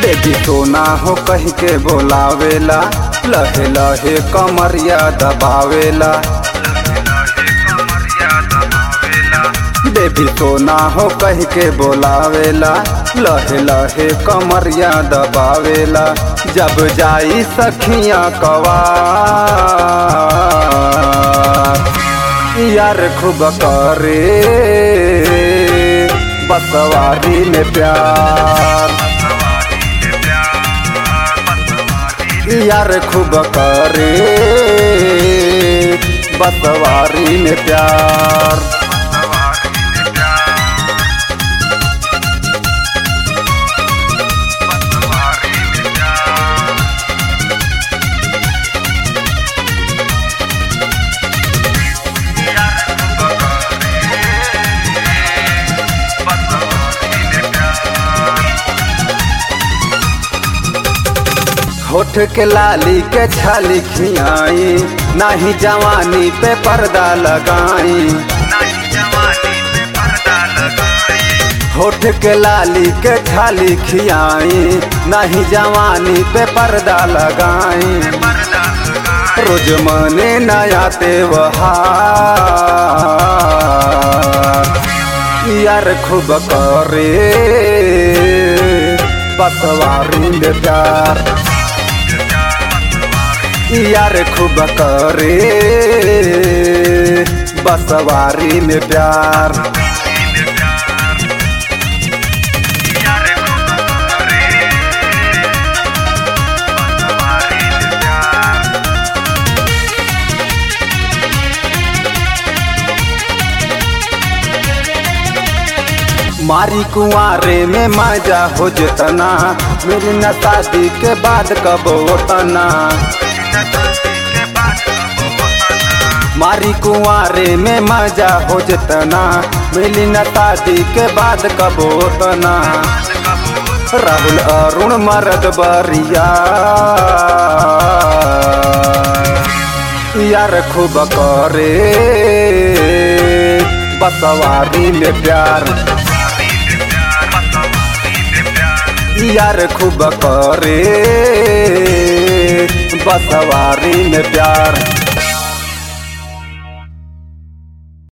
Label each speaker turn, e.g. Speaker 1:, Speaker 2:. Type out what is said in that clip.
Speaker 1: baby सोना हो कह के बोलावेला लहे लहे कमरिया दबावेला बेबी सोना हो कह के बोलावेला लहे लहे कमरिया दबावेला जब जाई सखिया कवा यार खूब करे बसवारी में प्यार यार खूब करे बसवारी में प्यार होठ के लाली के छाली खियाई नाही जवानी पे पर्दा लगाई होठ के लाली के छाली खियाई नाही जवानी पे पर्दा लगाई रोज मने नया त्योहार यार खूब करे बसवारी में प्यार यार खूब करे बसवारी में प्यार मारी कुंवारे में मजा हो जतना मेरी न शादी के बाद कब होतना मारी कुंवारे में मजा हो जतना मिली न शादी के बाद कब होतना राहुल अरुण मरद बरिया यार खूब करे बसवारी में प्यार यार खूब करे बसवारी में प्यार